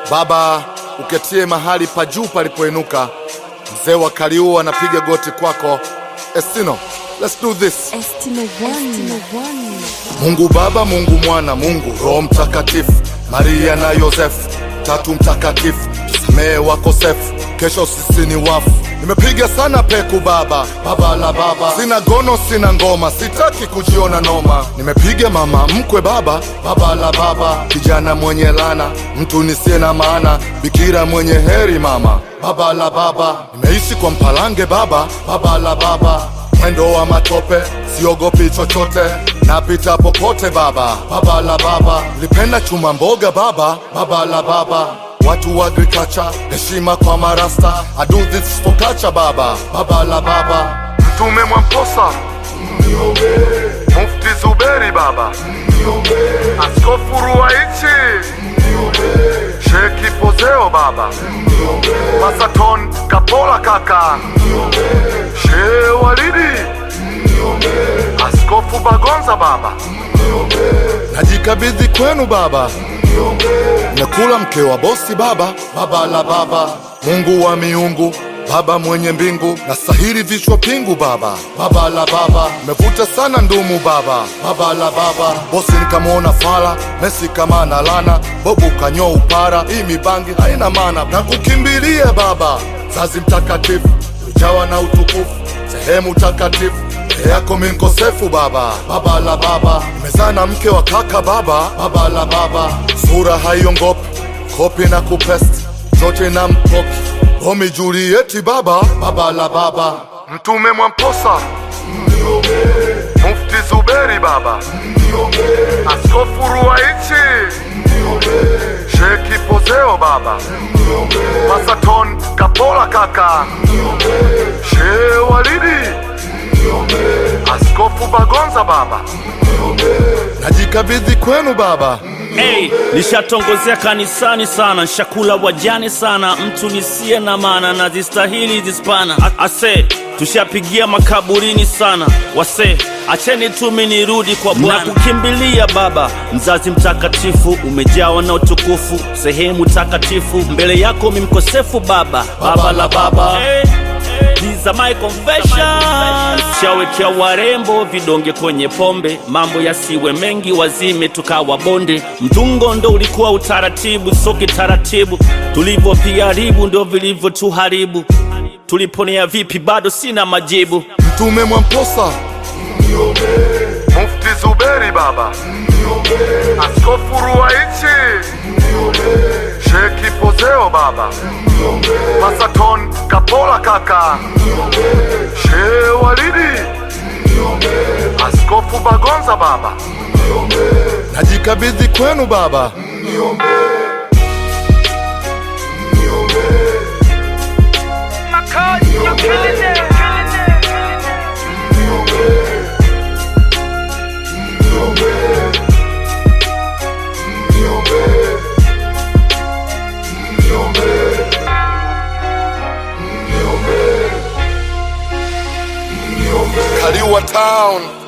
Baba, uketie mahali pa juu palipoinuka, mzee wa Kaliua anapiga goti kwako. Estino, let's do this. Estino One. Mungu Baba, Mungu Mwana, Mungu Roho Mtakatifu, Maria na Yosefu, tatu mtakatifu, tusamehe wakosefu, kesho sisi ni wafu. Nimepiga sana peku baba, baba la baba, sina gono, sina ngoma, sitaki kujiona noma. Nimepiga mama mkwe baba, baba la baba, kijana mwenye lana, mtu nisiye na maana, bikira mwenye heri mama, baba la baba. Nimeishi kwa mpalange baba, baba la baba mwendo wa matope, siogopi chochote, napita popote baba, baba la baba, lipenda chuma mboga baba, baba la baba, watu wa agriculture, heshima kwa marasta, I do this for culture baba, baba la baba, mtume Mwamposa, mufti Zuberi baba, askofu Ruwaichi, Sheki Pozeo baba, Masaton Kapola kaka, Shehe Walidi, Askofu Bagonza baba, najikabidhi kwenu baba, nakula mke wa bosi baba, baba la baba, Mungu wa miungu Baba mwenye mbingu na sahiri vichwa pingu baba, baba la baba, mevuta sana ndumu baba, baba la baba, bosi nikamwona fala, Messi kama na lana, bobu kanyo upara, hii mibangi haina maana, na kukimbilia baba, zazi mtakatifu, ujawa na utukufu, sehemu takatifu mbele yako mi mkosefu baba, baba la baba, nimezaa na mke wa kaka baba, baba la baba, sura haiongopi, kopi na kupesti, zote na mpoki Romi Julieti baba, baba la baba, mtume Mwamposa, mufti Zuberi baba, askofu Ruwaichi, Sheki Pozeo baba, Masaton Kapola kaka, Shehe Walidi, askofu Bagonza baba, najikabidhi kwenu baba. Hey, nishatongozea kanisani sana, nshakula wajane sana, mtu nisiye na maana na zistahili zispana. A- Ase, tushapigia makaburini sana, wase acheni tumi nirudi kwa Bwana. Nakukimbilia Baba, mzazi mtakatifu, umejawa na utukufu, sehemu takatifu, mbele yako mi mkosefu Baba, baba la baba hey. These are my confessions. Shawekea warembo vidonge kwenye pombe, mambo yasiwe mengi, wazime tukawa bonde. Mtungo ndo ulikuwa utaratibu, so kitaratibu tulivyopiharibu ndo vilivyotuharibu. Tuliponea vipi, bado sina majibu. Mtume Mwamposa, mufti Zuberi baba, askofu Ruwaichi, Sheki Pozeo baba, Masaton Kapola kaka, Shehe Walidi, askofu Bagonza baba, najikabidhi kwenu baba. Kaliua Town.